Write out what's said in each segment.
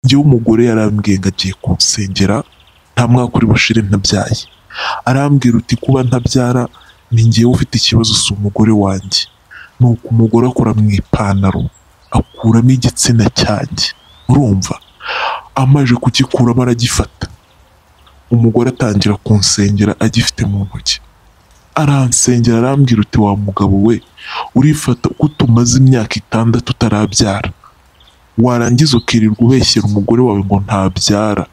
njyewe umugore yarambwiye ngo agiye kunsengera nta mwaka uri bushire ntabyaye arambwira uti kuba ntabyara ni njyewe ufite ikibazo si umugore wanjye nuko umugore akora mu ipantaro akuramo igitsina cyanjye urumva amaze kugikuramo aragifata umugore atangira kunsengera agifite mu ntoki aransengera arambwira uti wa mugabo we urifata uko tumaze imyaka itandatu utarabyara warangiza ukirirwa ubeshyera umugore wawe ngo ntabyara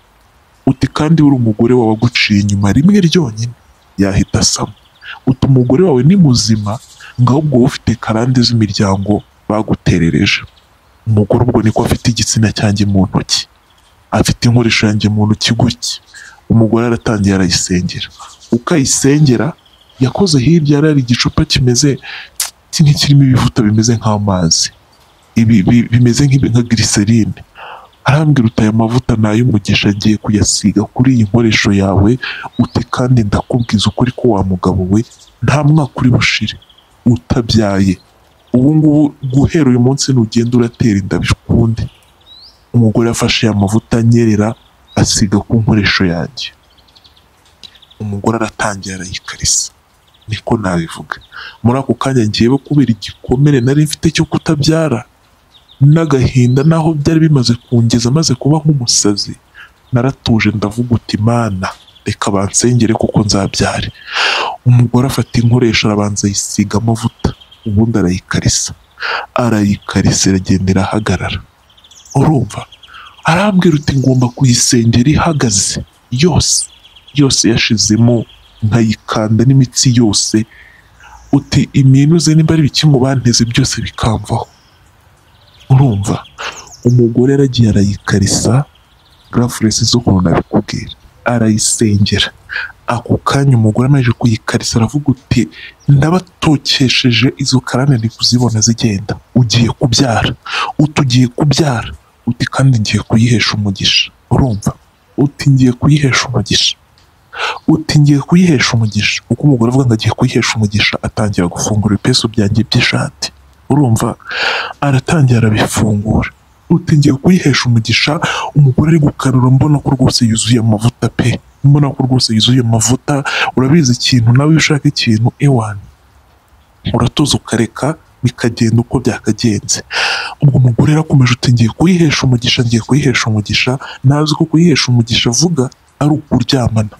uti kandi uri umugore wawe aguciye inyuma rimwe ryonyine yahita asama uti umugore wawe ni muzima ngo ahubwo wowe ufite karande z'imiryango baguterereje umugore ubwo niko afite igitsina cyanjye mu ntoki afite inkoresho yanjye mu ntoki gutya umugore aratangiye arayisengera uko ayisengera yakoze hirya yari hari igicupa kimeze nk'ikirimo ibivuta bimeze nk'amazi ibi bi- bimeze nk'ibi- nka giriserine arambwira uti aya mavuta ni ay'umugisha agiye kuyasiga kuri iyi nkoresho yawe uti kandi ndakubwiza ukuri ko wa mugabo we nta mwaka uri bushire utabyaye ubu ngubu guhera uyu munsi nugenda uratera inda bikunde umugore afashe aya mavuta anyerera asiga ku nkoresho yanjye umugore aratangira arayikarisa niko nabivuga muri ako kanya ngewe kubera igikomere nari mfite cyo kutabyara n'agahinda naho byari bimaze kungeza maze kuba nk'umusazi naratuje ndavuga uti mana reka bansengere kuko nzabyare umugore afata inkoresho arabanza ayisiga amavuta ubundi arayikarisa arayikarisa iragenda irahagarara urumva arambwira uti ngomba kuyisengera ihagaze yose yose yashizemo nkayikanda n'imitsi yose uti iminuze nimba ari ibikingo banteze byose bikamvaho urumva umugore yaragiye arayikarisa garafurensi zo kuntu nabikubwira arayisengera ako kanya umugore amaze kuyikarisa aravuga uti ndabatokesheje izo karane ndi kuzibona zigenda ugiye kubyara uti ugiye kubyara uti kandi ngiye kuyihesha umugisha urumva uti ngiye kuyihesha umugisha uti ngiye kuyihesha umugisha uko umugore avuga ngo agiye kuyihesha umugisha atangira gufungura ibipesu byanjye by'ishati urumva aratangira arabifungura uti ngiye kuyihesha umugisha umugore ari gukanura mbona ko rwose yuzuye amavuta pe mbona ko rwose yuzuye amavuta urabizi ikintu nawe iyo ushaka ikintu ewana uratoza ukareka bikagenda uko byakagenze ubwo umugore yarakomeje uti ngiye kuyihesha umugisha ngiye kuyihesha umugisha nazi ko kuyihesha umugisha avuga ari ukuryamana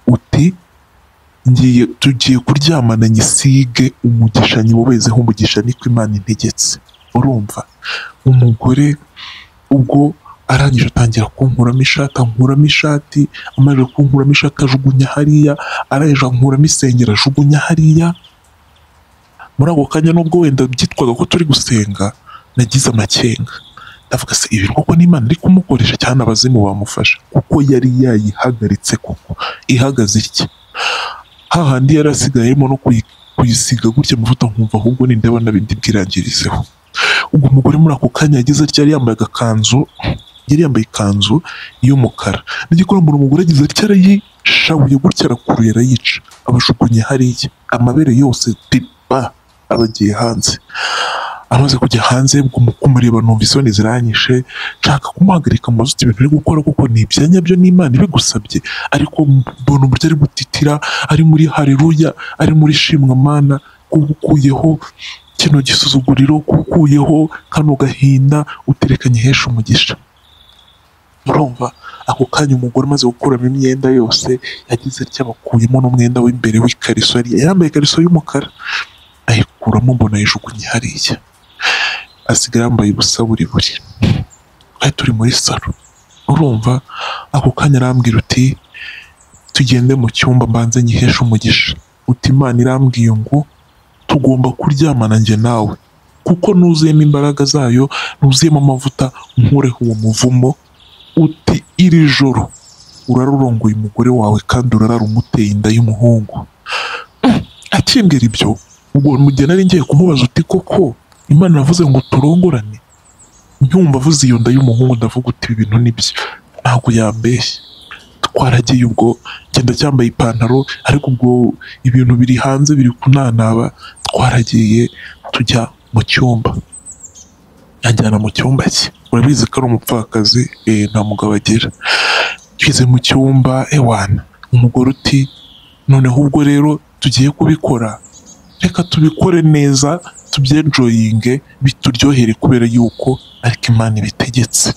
uti ngiye tugiye kuryamana nyisige umugisha nyiwobezeho umugisha niko imana integetse urumva umugore ubwo arangije atangira kunkuramo ishati ankuramo ishati amaze kunkuramo ishati ajugunya hariya arangije ankuramo isengero ajugunya hariya muri ako kanya nubwo wenda byitwaga ko turi gusenga nagize amakenga ndavuga se ibi koko n'imana iri kumukoresha cyane abazimu bamufasha kuko yari yayihagaritse koko ihagaze itya hahandi yari asigaye arimo no kuyi- kuyisiga gutya amavuta nkumva ahubwo ninde abona bindi bwirangirizeho ubwo umugore muri ako kanya yagize atya yari yambaye agakanzu yari yambaye ikanzu y'umukara n'igikoromoro umugore agize atya arayishabuye gutya arakuruye arayica abajugunye hariya amabere yose diba aba agiye hanze amaze kujya hanze ubwo mu kumureba numva isoni ziranyishe nshaka kumuhagarika amazuti ibintu uri gukora kuko ni ibyanya byo n'imana ibigusabye ariko mbona uburyo ari gutitira ari muri haleluya ari muri shimwa mana kuba ukuyeho kino gisuzuguriro kuba ukuyeho kano gahinda uterekanye hesha umugisha murumva ako kanya umugore umaze gukuramo imyenda yose yagize ryabakuyemo n'umwenda w'imbere w'ikariso yari yambaye ikariso y'umukara ayikuramo mbona ayijugunye hariya asigaye yambaye ubusa buri buri twari turi muri salo urumva ako kanya arambwira uti tugende mu cyumba mbanze nyiheshe umugisha uti imana irambwiye ngo tugomba kuryamana njye nawe kuko nuzuyemo imbaraga zayo nuzuyemo amavuta nkureho uwo muvumo uti iri joro urarurongoye umugore wawe kandi urarara umuteye inda y'umuhungu akimbwira ibyo ubwo mugihe nari ngiye kumubaza uti koko imana yavuze ngo turongorane nkumva avuze iyo nda y'umuhungu ndavuga uti ibi bintu nibyo ntabwo yambeshye twaragiye ubwo genda cyambaye ipantaro ariko ubwo ibintu biri hanze biri kunanaba twaragiye tujya mu cyumba anjyana mu cyumba cye urabizi ko ari umupfakazi eh, nta mugabo agira tugeze mu cyumba ewana umugore uti noneho ubwo rero tugiye kubikora reka tubikore neza tubyenjoyinge bituryohere kubera yuko ariko imana ibitegetse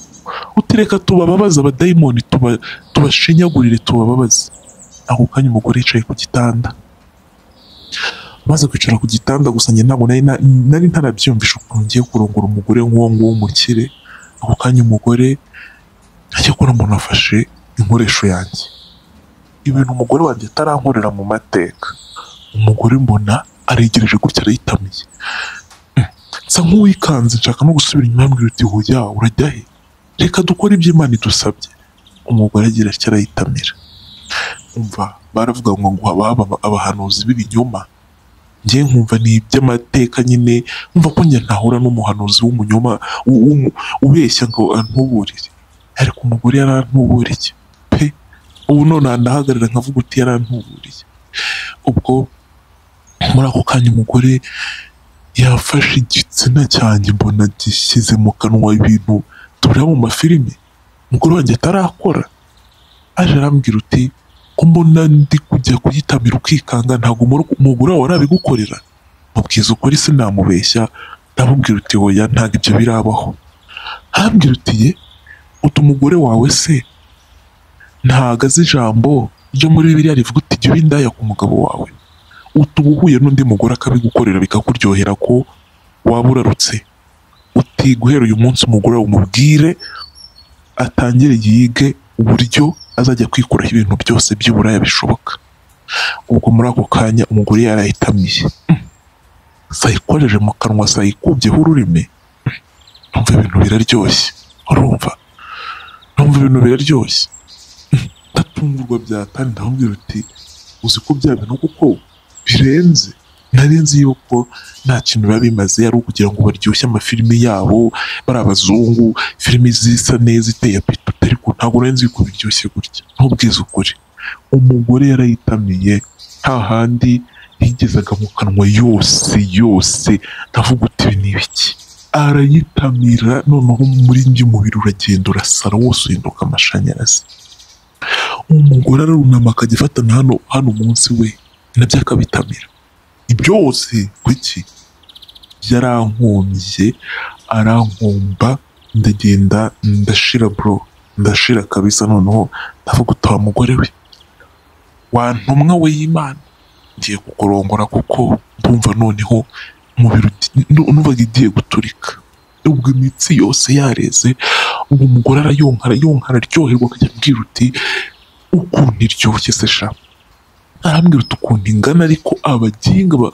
uti reka tubababaze abadayimoni tuba- tubashinyagurire tubababaze ako kanya umugore yicaye ku gitanda maze kwicara ku gitanda gusa njye ntabwo nari na- nari ntarabyiyumvisha ukuntu ngiye kurongora umugore nk'uwo nguwo w'umukire ako kanya umugore ajya kubona umuntu afashe inkoresho yanjye ibintu umugore wanjye atarankorera mu mateka umugore mbona aregereje gutya arayitamiye Mm. nsa nk'uwikanze nshaka no gusubira inyuma ambwira uti hoya urajya he reka dukore ibyo imana idusabye umugore agira atya arayitamira umva baravuga ngo ngo haba haba abahanuzi b'ibinyoma njye nkumva ni iby'amateka nyine nkumva ko njye ntahura n'umuhanuzi w'umunyoma u- w'umu- ubeshya ngo antuburire ariko umugore yarantuburiye pe ubu none aha ndahagarara nkavuga uti yarantuburiye ubwo muri ako kanya umugore yafashe igitsina cyanjye mbona gishyize mu kanwa ibintu tureba mu mafilimi umugore wanjye atarakora aje arambwira uti ko mbona ndi kujya kuyitamira ukikanga ntabwo umur- umugore wawe arabigukorera mubwiza ukuri sinamubeshya ndamubwira uti hoya ntabwo ibyo birabaho arambwira uti ye uti umugore wawe se ntago azi ijambo ryo muri bibiliya rivuga uti jya uba indaya ku mugabo wawe uti uba uhuye n'undi mugore akabigukorera bikakuryohera ko waba urarutse uti guhera uyu munsi umugore wawe umubwire atangire yige uburyo azajya kwikuraho ibintu byose by'uburaya bishoboka ubwo muri ako kanya umugore yarayitamiye Mm. sayikojeje mu kanwa sayikubyeho ururimi Mm. numva ibintu biraryoshye urumva numva ibintu biraryoshye Mm. ndatungurwa byatani ndamubwira uti uzi ko bya bintu kuko birenze nari nzi yuko nta kintu biba bimaze ari ukugira ngo baryoshye amafilimi yabo bari abazungu filimi zisa neza iteye apeti ariko ntabwo nari nzi yuko biryoshye gutya ntubwize ukuri umugore yarayitamiye nta handi yigezaga mu kanwa yose yose ndavuga uti ibi ni ibiki arayitamira noneho umurindi w'umubiri uragenda urasara wose uhinduka amashanyarazi umugore arunama akajya afatana hano hano munsi we nabyo akabitamira byose kuki yarankomye arankomba ndagenda ndashira bro ndashira kabisa noneho ndavuga utaha mugore we wantumwa we y'imana ngiye kukurongora kuko ndumva noneho umubiri ugi- nu- numvaga igiye guturika ubwo imitsi yose yareze ubu umugore arayonka arayonka araryoherwa akajya ambwira uti ukuntu iryoshye se sha arambwira uti ukuntu ingana ariko abaginga ba-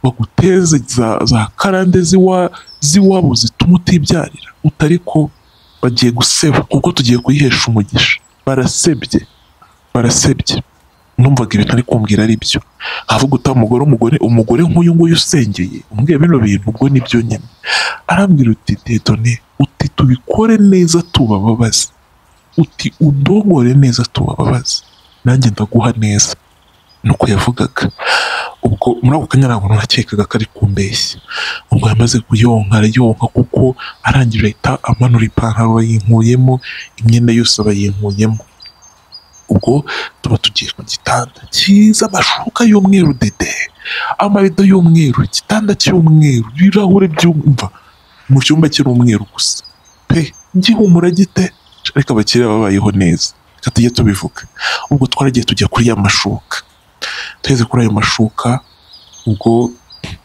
baguteze za, za karande z'iwa z'iwabo zituma utibyarira utari ko bagiye guseba kuko tugiye kuyihesha umugisha barasebye barasebye numvaga ibintu ari kumbwira ari byo avuga uta umugore umugore umugore nk'uyu nguyu usengeye umbwira bino bintu ubwo nibyo nyine arambwira uti dedone uti tubikore neza tubababaze uti udongore neza tubababaze nanjye ndaguha neza nuko yavugaga ubwo muri ako kanya ntabwo nakekaga ko ari kumbeshya ubwo yamaze kuyonka arayonka kuko arangije ahita amanura ipantaro bayinkuyemo imyenda yose bayinkuyemo ubwo tuba tugiye ku gitanda cyiza amashuka y'umweru dede amarido y'umweru igitanda cy'umweru ibirahure by'umva mu cyumba kiri umweru gusa pe gihumura gite ariko abakiriya babayeho neza reka tujye tubivuga ubwo twaragiye tujya kuri ya mashuka tugeze kuri ayo mashuka ubwo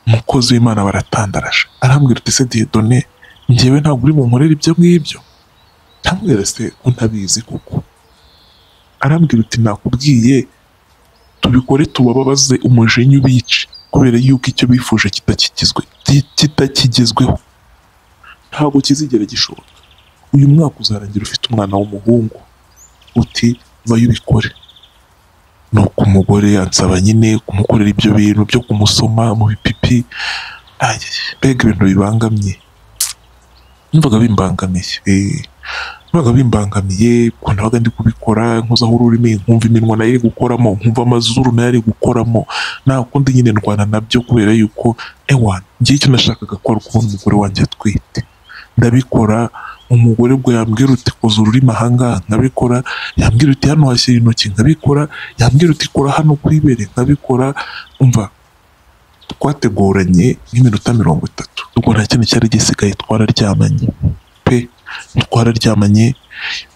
umukozi w'imana baratandaraje arambwira uti se diyedone njyewe ntabwo uri bunkorere ibyo ngibyo ntambwira se ko ntabizi kuko arambwira uti nakubwiye tubikore tubababaze umujinya ubice kubera yuko icyo bifuje kitakigizwe ki- kitakigezweho ntabwo kizigera gishoboka uyu mwaka uzarangira ufite umwana w'umuhungu uti vayo ubikore nuko umugore ansaba nyine kumukorera ibyo bintu byo kumusoma mu bipipi Aye, mbega ibintu bibangamye numvaga bimbangamiye eh, numvaga bimbangamiye kuko nabaga ndi kubikora nkozaho ururimi nkumva iminwa nayo iri gukoramo nkumva amazuru nayo ari gukoramo ntabwo kundi nyine ndwana nabyo kubera yuko ewa ngiye icyo nashakaga ko ari ukubona umugore wanjye atwite ndabikora umugore bwo yambwira uti koza ururimi ahangaha nkabikora yambwira uti hano hashyira intoki nkabikora yambwira uti kora hano ku ibere nkabikora umva twateguranye nk'iminota mirongo itatu ubwo nta kintu cyari gisigaye twararyamanye pe twararyamanye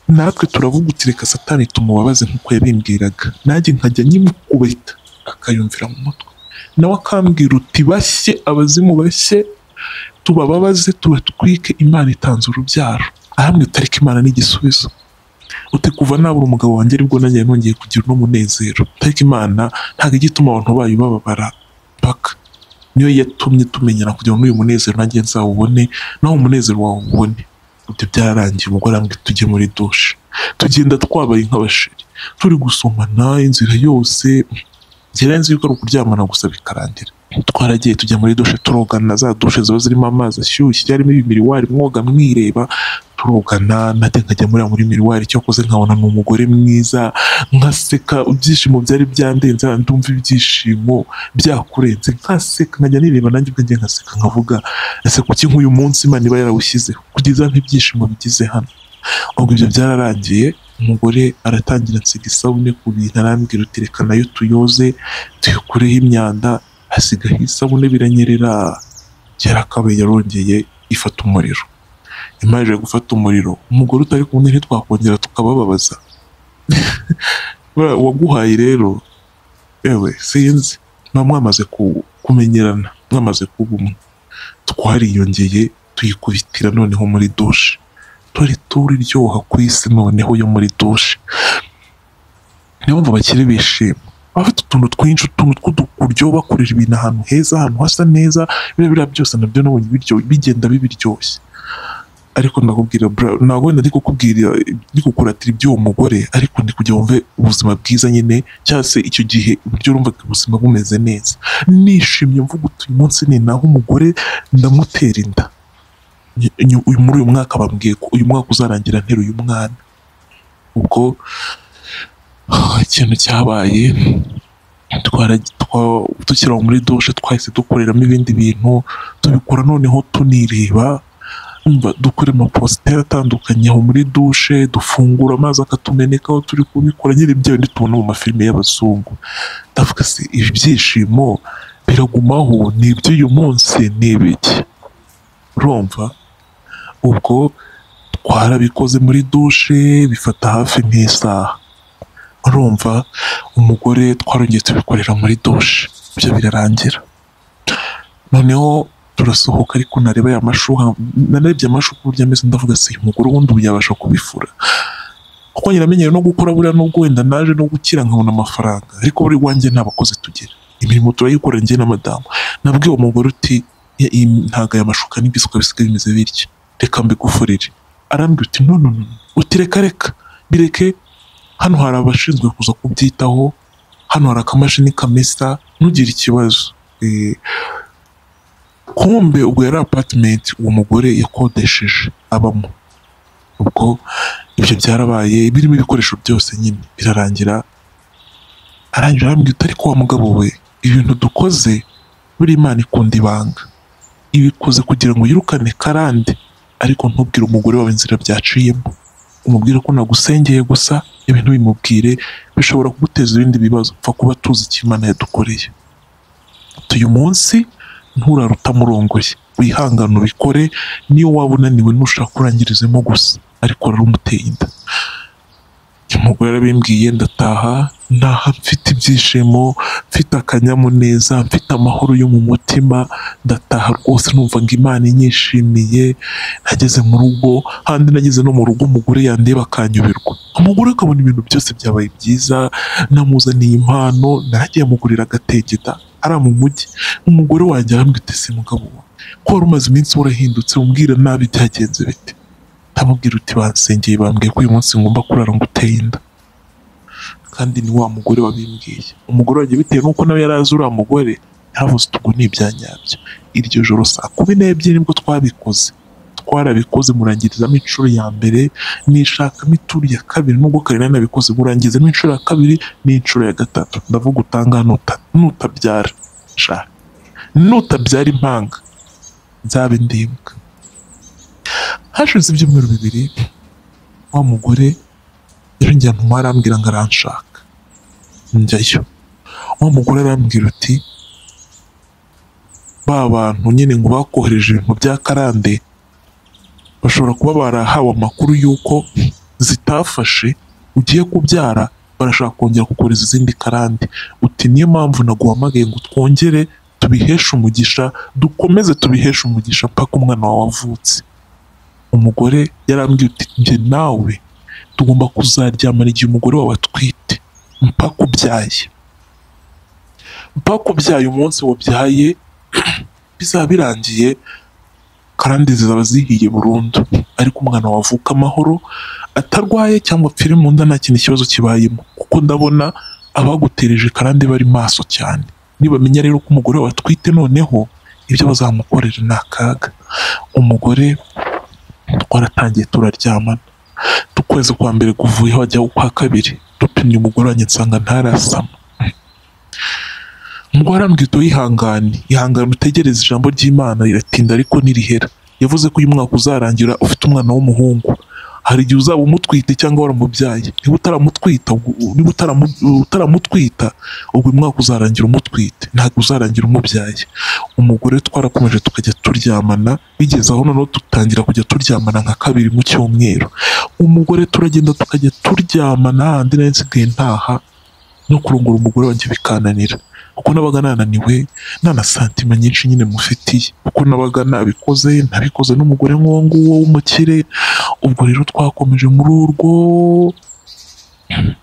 natwe turavuga uti reka satani tumubabaze nk'uko yabimbwiraga nanjye nkajya nyimukubita akayumvira mu mutwe nawe akambwira uti bashye abazimu bashye tubababaze tubatwike imana itanze urubyaro ahamwe tariki imana n'igisubizo uti kuva nabura umugabo wanjye aribwo nanjye nongeye kugira n'umunezero tariki imana ntabwo ijya ituma abantu bayo bababara paka niyo yatumye tumenyana kugira ngo n'uyu munezero nanjye nzawubone naho umunezero wawe ubone ibyo byararangiye umugore arambwira tujye muri dushe tugenda twabaye nk'abashiri turi gusomana inzira yose ngira nzi yuko ari ukuryamana gusa bikarangira twaragiye tujya muri dushe turogana za dushe ziba zirimo amazi ashyushye yarimo ibimiriwari mwoga mwireba turogana nate nkajya muri ya muri miriwari icyo akoze nkabona ni umugore mwiza nkaseka ibyishimo byari byandenze ndumva ibyishimo byakurenze nkaseka nkajya nireba nanjye ubwanjye nkaseka nkavuga ese kuki nk'uyu munsi imana iba yarawushyizeho kugeza nk'ibyishimo bigize hano ubwo ibyo byararangiye umugore aratangira ansiga isabune ku bintu arambwira uti reka nayo tuyoze tuyikureho imyanda hasigaho isabune biranyerera yarakabaye yarongeye ifata umuriro imaze gufata umuriro umugore utari kumwe ntitwakongera tukabababaza Buriya uwaguhaye rero yewe sinzi muba mwamaze kumenyerana mwamaze kuba umwe twariyongeye tuyikubitira noneho muri dushe dore turiryoha ku isi noneho yo muri dushe niyo mpamvu bakiri bishima bafite utuntu twinshi utuntu tw'udukuryo bakorera ibintu ahantu heza ahantu hasa neza biriya biriya byose nabyo nabonye biryo bigenda bibiryoshye ariko ndakubwira ntabwo wenda ndi kukubwira ndi kukuratira iby'uwo mugore ariko ndi kujya wumve ubuzima bwiza nyine cyangwa se icyo gihe uburyo wumvaga ubuzima bumeze neza nishimye mvuga uti uyu munsi ni naho umugore ndamutera inda uyu muri uyu mwaka bambwiye ko uyu mwaka uzarangira nteruye umwana ubwo ikintu cyabaye tukiri aho muri dushe twahise dukoreramo ibindi bintu tubikora noneho tunireba dukora amapositeri atandukanye aho muri dushe dufungura amazi akatumeneka aho turi kubikora nyine ibyo bindi tubona mu mafilime y'abazungu ndavuga se ibi byishimo biragumaho ni iby'uyu munsi ni ibiki urumva ubwo twarabikoze muri dushe bifata hafi nk'isaha urumva umugore twarongeye tubikorera muri dushe ibyo birarangira noneho turasohoka ariko nareba ya mashuha narebye amashuka uburyo ameze ndavuga se uyu mugore ubundi ubu yabasha kubifura kuko nyiramenyere no gukora buriya nubwo wenda naje no gukira nkabona amafaranga ariko buri wanjye nta bakozi tugira imirimo turayikora njye na madamu nabwiye uwo mugore uti ntago aya mashuka n'ibisuka bisigaye bimeze bityo reka mbigufurire arambwira uti nono uti reka reka bireke hano hari abashinzwe kuza kubyitaho hano hari akamashini kamesa ntugire ikibazo kumbe ubwo yari apatimenti uwo mugore yakodesheje abamo ubwo ibyo byarabaye birimo ibikoresho byose nyine birarangira arangira arambwira ariko wa mugabo we ibintu dukoze buri imana ikunda ibanga ibikoze kugira ngo yirukane karande ariko ntubwire umugore wawe inzira byaciyemo umubwire ko nagusengeye gusa ibintu bimubwire bishobora kuguteza ibindi bibazo upfa kuba tuzi icyo imana yadukoreye uyu munsi nturare utamurongoye wihangane ubikore niyo waba unaniwe ntushaka kurangirizemo gusa ariko rero umuteye inda umugore arabimbwiye ndataha ntaha mfite ibyishimo mfite akanyamuneza mfite amahoro yo mu mutima ndataha rwose numva ngo imana inyishimiye nageze mu rugo handi nageze no mu rugo umugore yandeba akanyubirwa umugore akabona ibintu byose byabaye byiza namuzaniye impano nanjye yamugurira agategeta ari mu mujyi umugore wanjye aramwitese mugabo ko wari umaze iminsi warahindutse umbwira nabi byagenze bite ndamubwira uti basengeye bambwiye ko uyu munsi ngomba kurara ngo uteye inda kandi ni wa mugore wabimbwiye umugore wanjye bitewe n'uko nawe yari azi uriya mugore yaravuze utugu ni ibya nyabyo iryo joro saa kumi n'ebyiri nibwo twabikoze twarabikoze murangirizamo inshuro ya mbere nishakamo ituri ya kabiri nubwo kare nari nabikoze murangizamo inshuro ya kabiri n'inshuro ya gatatu ndavuga utanga nutabyara sha nutabyara impanga nzabe ndimbwa hashize ibyumweru bibiri wa mugore yarongeye antuma arambwira ngo aranshaka njyayo wa mugore arambwira uti ba bantu nyine ngo bakohereje ibintu bya karande bashobora kuba barahawe amakuru y'uko zitafashe ugiye kubyara barashaka kongera kukohereza izindi karande uti niyo mpamvu naguhamagaye ngo twongere tubiheshe umugisha dukomeze tubiheshe umugisha mpaka umwana wawe avutse umugore yarambwiye uti njye nawe tugomba kuzaryamana igihe umugore wawe atwite mpaka ubyaye mpaka ubyaye umunsi wabyaye bizaba birangiye karande zizaba zihiye burundu ariko umwana wavuka amahoro atarwaye cyangwa apfire mu nda nta kintu ikibazo kibayemo kuko ndabona abagutereje karande bari maso cyane nibamenya rero ko umugore watwite noneho ibyo bazamukorera ni akaga umugore twaratangiye turaryamana ukwezi kwa mbere kuvuyeho hajya ukwa kabiri dupimye umugore wanjye nsanga ntarasama umugore arambwira uti yihangane ihangane utegereze ijambo ry'imana riratinda ariko ntirihera yavuze ko uyu mwaka uzarangira ufite umwana w'umuhungu hari igihe uzaba umutwite cyangwa waramubyaye niba utaramutwita niba utaramutwita ubwo uyu mwaka uzarangira umutwite ntabwo uzarangira umubyaye umugore twarakomeje tukajya turyamana bigeze aho noneho dutangira kujya turyamana nka kabiri mu cyumweru umugore turagenda tukajya turyamana handi nayo nsigaye ntaha no kurongora umugore wanjye bikananira kuko nabaga nananiwe nta na santima nyinshi nyine mufitiye kuko nabaga nabikoze ntabikoze n'umugore nk'uwo nguwo w'umukire ubwo rero twakomeje muri urwo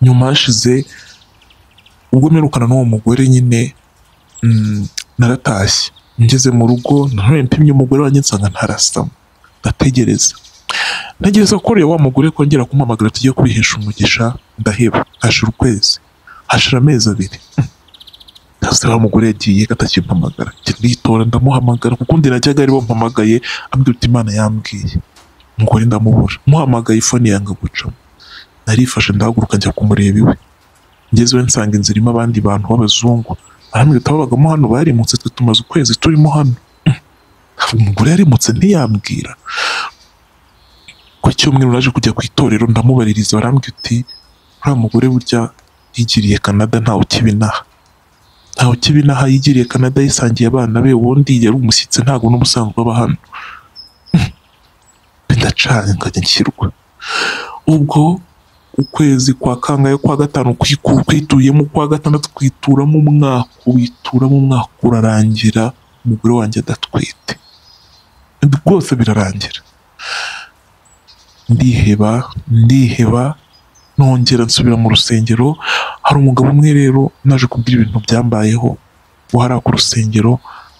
nyuma hashize ubwo mperukana n'uwo mugore nyine naratashye ngeze mu rugo nanone mpimye umugore wanjye nsanga ntarasama ndategereza ntegereza ko wa mugore kongera kumuhamagara tujye kubihesha umugisha ndaheba hashira ukwezi hashira amezi abiri hasi wa mugore yagiye atakimpamagara nditora ndamuhamagara kuko undi najyaga aribo mpamagaye ambwira uti imana yambwiye umugore ndamubura muhamagaye ifone yanga gucamo narifashe ndahaguruka njya kumureba iwe ngezewe nsanga inzu irimo abandi bantu b'abazungu barambwira uti ababagamo hano barimutse twe tumaze ukwezi turimo hano umugore yarimutse ntiyambwira ku cyumweru naje kujya ku itorero ndamubaririza barambwira uti uriya mugore burya yigiriye kanada ntawe ukibinaha ntawe ukibinaha yigiriye kanada yisangiye abana be ubundi yari umushyitsi ntabwo n'ubusanzwe aba hano bidacanye nkajya nshyirwa ubwo ukwezi kwa kangahe kwa gatanu kwituyemo ukwa gatandatu kwituramo umwaka wituramo umwaka urarangira umugore wanjye adatwite rwose birarangira ndiheba ndiheba nongera nsubira mu rusengero hari umugabo umwe rero naje kubwira ibintu byambayeho wahari ku rusengero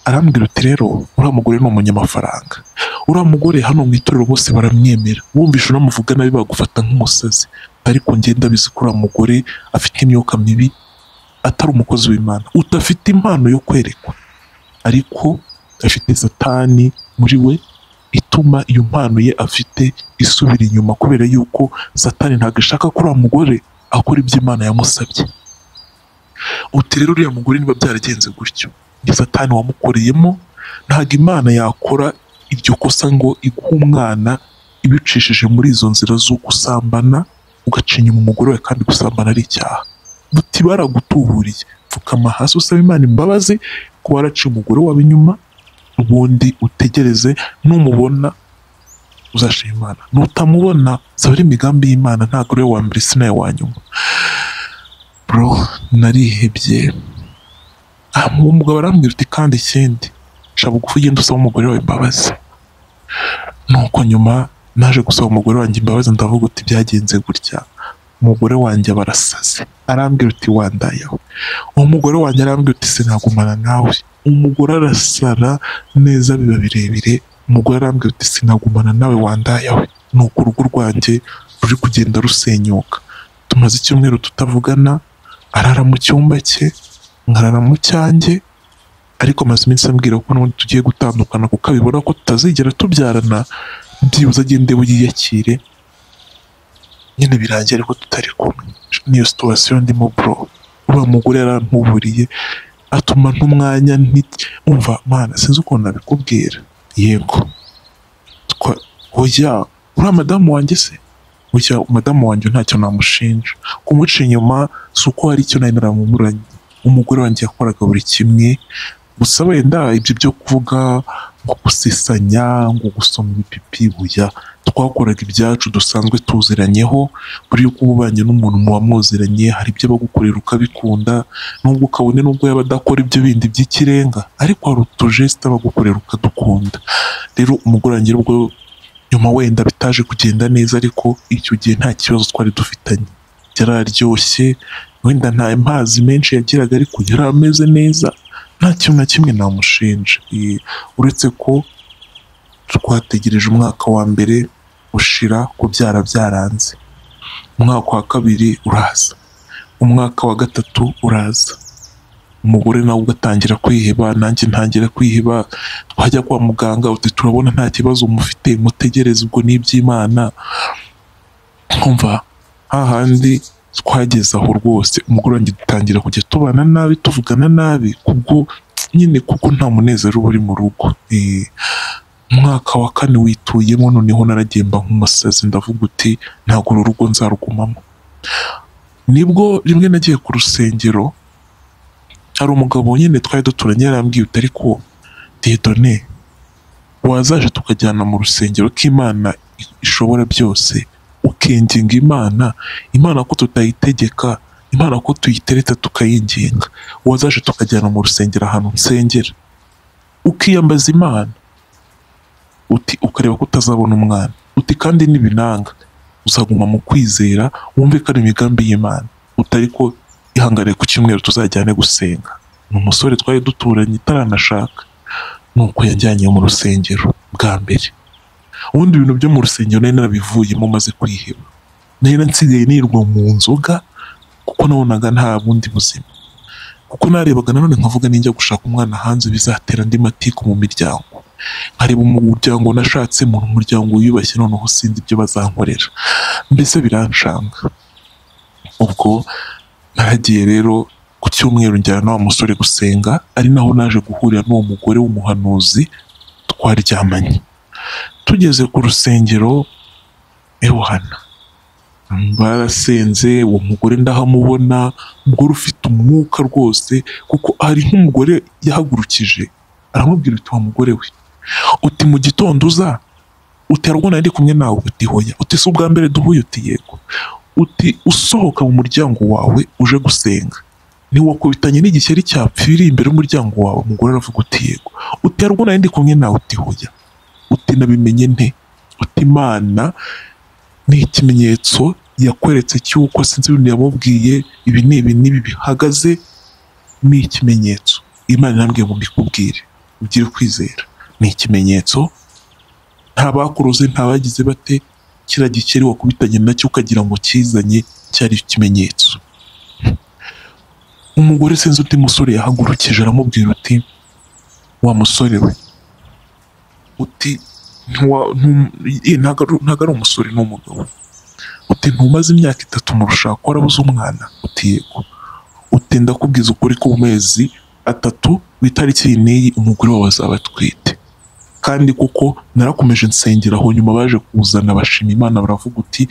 arambwira uti rero uriya mugore ni umunyamafaranga uriya mugore hano mu itorero bose baramwemera wumvishe unamuvuga nabi bagufata nk'umusazi ariko ngenda bizi ko uriya mugore afite imyuka mibi atari umukozi w'imana udafite impano yo kwerekwa ariko afite satani muri we ituma iyo mpano ye afite isubira inyuma kubera yuko satani ntabwo ishaka ko uriya mugore akora ibyo imana yamusabye uti rero uriya mugore niba byaragenze gutyo ni satani wamukoreyemo ntabwo imana yakora iryo kosa ngo iguhe umwana ibicishije muri izo nzira zo gusambana ugacinya umugore we kandi gusambana ari icyaha buti baragutuburiye pfukama hasi usaba imana imbabazi ko waraciye umugore wawe inyuma ubundi utegereze numubona uzashima imana nutamubona zaba ari imigambi y'imana ntabwo uriwe wa mbere si nawe wa nyuma bro narihebye uwo mugabo arambwira uti kandi ikindi sha bugufi ugenda usaba umugore wawe imbabazi nuko nyuma naje gusaba umugore wanjye imbabazi ndavuga uti byagenze gutya umugore wanjye aba arasaze arambwira uti wandayeho uwo mugore wanjye arambwira uti sinagumana nawe umugore arasara neza biba birebire umugore arambwira uti sinagumana nawe wandayawe ni uko urugo rwanjye ruri kugenda rusenyuka tumaze icyumweru tutavugana arara mu cyumba cye nkarara mu cyanjye ariko amaze iminsi ambwira ko n'ubundi tugiye gutandukana kuko abibona ko tutazigera tubyarana byibuze agende yiyakire nyine birangiye ariko tutari kumwe niyo situwasiyo ndimo bro uriya mugore yarantuburiye atuma n'umwanya nti umva mana sinzi ukuntu nabikubwira yego hoya uriya madamu wanjye se burya madamu wanjye ntacyo namushinja kumuca inyuma si uko hari icyo nari naramumuranye umugore wanjye yakoraga buri kimwe gusa wenda ibyo byo kuvuga ngo gusesanya ngo gusoma ibipipi buya twakoraga ibyacu dusanzwe tuziranyeho buri uko uba ubanye n'umuntu muba muziranye hari ibyo abagukorera ukabikunda nubwo ukabone nubwo yaba adakora ibyo bindi by'ikirenga ariko hari utujesite aba agukorera ukadukunda rero umugore wanjye ubwo nyuma wenda bitaje kugenda neza ariko icyo gihe nta kibazo twari dufitanye yararyoshye wenda nta mazi menshi yagiraga ariko yari ameze neza nta kintu na kimwe namushinja Eh, uretse ko twategereje umwaka wa mbere ushira kubyara byaranze umwaka wa kabiri uraza umwaka wa gatatu uraza umugore nawe ugatangira kwiheba nanjye ntangira kwiheba twajya kwa muganga uti turabona nta kibazo mufite mutegereze ubwo n'iby'imana nkumva hahandi twageze aho rwose umugore wanjye dutangira kujya tubana nabi tuvugana nabi kubwo nyine kuko nta munezero uba uri mu rugo Eh, umwaka wa kane wituyemo noneho naragemba nk'umusazi ndavuga uti ntabwo uru rugo nzarugumamo nibwo rimwe nagiye ku rusengero hari umugabo nyine twari duturanye yarambwiye uti ariko dedone wazaje tukajyana mu rusengero ko imana ishobora byose ukinginga imana imana ko tutayitegeka imana ko tuyitereta tukayinginga wazaje tukajyana mu rusengero ahantu nsengera ukiyambaza imana uti ukareba ko utazabona umwana uti kandi n'ibinanga uzaguma mu kwizera wumve ko ari imigambi y'imana utari ko ihangane ku cyumweru tuzajyane gusenga ni umusore twari duturanye itaranashaka nuko yajyanye mu rusengero bwa mbere ubundi ibintu byo mu rusengero nari narabivuyemo maze kwiheba nari nsigaye nirwa mu nzoga kuko nabonaga nta bundi buzima kuko narebaga nanone nkavuga ninjya gushaka umwana hanze bizatera andi matiku mu miryango nkareba umuryango nashatsemo ni umuryango wiyubashye noneho sinzi ibyo bazankorera mbese biranshanga ubwo naragiye rero ku cyumweru njyana na wa musore gusenga ari naho naje guhurira n'uwo mugore w'umuhanuzi twaryamanye tugeze ku rusengero ewana barasenze uwo mugore ndahamubona umugore ufite umwuka rwose kuko hari nk'umugore yahagurukije aramubwira uti wa mugore we uti mu gitondo uza uti arabona ndi kumwe nawe uti hoya uti si ubwa mbere duhuye uti yego uti usohoka mu muryango wawe uje gusenga ntiwakubitanye n'igishyari cyapfira imbere y'umuryango wawe umugore aravuga uti yego uti arabona ndi kumwe nawe uti hoya uti nabimenye nte uti imana ni ikimenyetso yakweretse cy'uko sinzi ibintu yamubwiye ibi ni ibi n'ibi bihagaze ni ikimenyetso imana irambwiye ngo mbikubwire ugire kwizera ni ikimenyetso nta bakuruze nta bagize bate kiriya gikeri wakubitanye nacyo ukagira ngo kizanye cyari ikimenyetso umugore sinzi undi musore yahagurukije aramubwira uti wa musore we uti ntiwa- ntum- eh, ntago ari- ntago ari umusore ni umugabo uti ntumaze imyaka itatu mu rushako warabuze umwana uti yego uti ndakubwiza ukuri ko mu mezi atatu ku itariki iyi n'iyi umugore wawe azaba atwite kandi kuko narakomeje nsengera aho nyuma baje kuzana bashima imana baravuga uti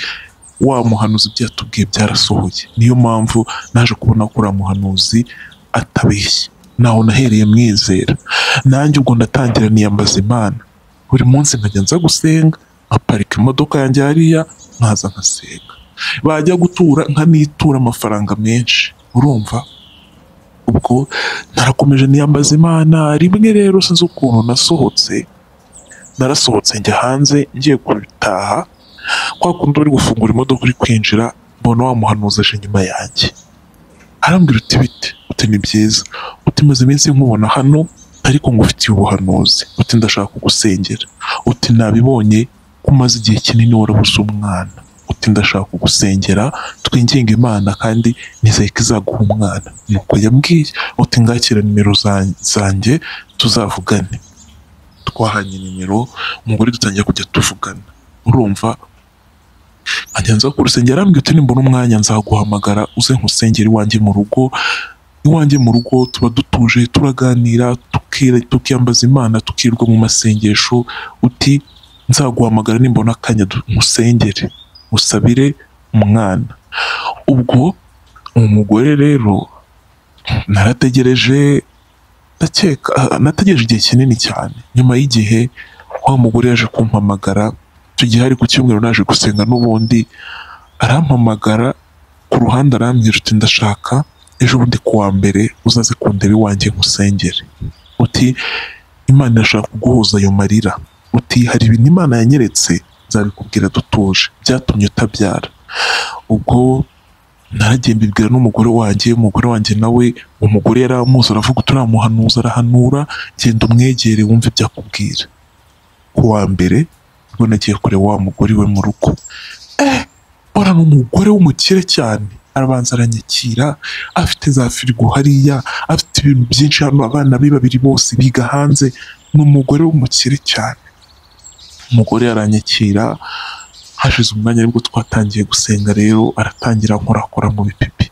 wa muhanuzi ibyo yatubwiye byarasohoye niyo mpamvu naje kubona ko uriya muhanuzi atabeshya naho nahereye mwizera nanjye ubwo ndatangira niyambaza imana buri munsi nkajya nza gusenga nkaparika imodoka yanjye hariya nkaza nkasenga bajya gutura nkanitura amafaranga menshi urumva ubwo narakomeje niyambaza imana rimwe rero sinzi ukuntu nasohotse narasohotse njya hanze ngiye gutaha kwa kundi uri gufungura imodoka uri kwinjira mbona wa muhanuzi aje inyuma yanjye arambwira uti bite uti ni byiza uti maze iminsi nkubona hano ariko ngufitiye ubuhanuzi uti ndashaka kugusengera uti nabibonye ko umaze igihe kinini warabuze umwana uti ndashaka kugusengera twinginga imana kandi nizeye ko izaguha umwana nuko yambwiye uti ngakira nimero za- zanjye tuzavugane twahanye nimero umugore dutangira kujya tuvugana urumva nkajya nza ku rusengero arambwira uti nimbona umwanya nzaguhamagara uze nkusengera iwanjye mu rugo iwanjye mu rugo tuba dutuje turaganira tukira- tukiyambaza imana tukirwa mu masengesho uti nzaguhamagara nimbona akanya musengere musabire umwana ubwo umugore rero narategereje ndakeka ah, nategereje igihe kinini cyane nyuma y'igihe wa mugore yaje kumpamagara icyo gihe ari ku cyumweru naje gusenga n'ubundi arampamagara ku ruhande arambwira uti ndashaka ejo bundi ku wa mbere uzaze kundeba iwanjye nkusengere uti imana irashaka kuguhuza ayo marira uti hari ibintu imana yanyeretse nzabikubwira dutuje byatumye utabyara ubwo naragiye mbibwira n'umugore wanjye umugore wanjye nawe umugore yari amuzi aravuga uturamuhanuza arahanura genda umwegere wumve ibyo akubwira ku wa mbere ubwo nagiye kureba wa mugore we mu rugo eh bora ni umugore w'umukire cyane arabanza aranyakira afite za firigo hariya afite ibintu byinshi hano abana be babiri bose biga hanze ni umugore w'umukire cyane umugore aranyakira hashize umwanya aribwo twatangiye gusenga rero aratangira nkorakora mu bipipi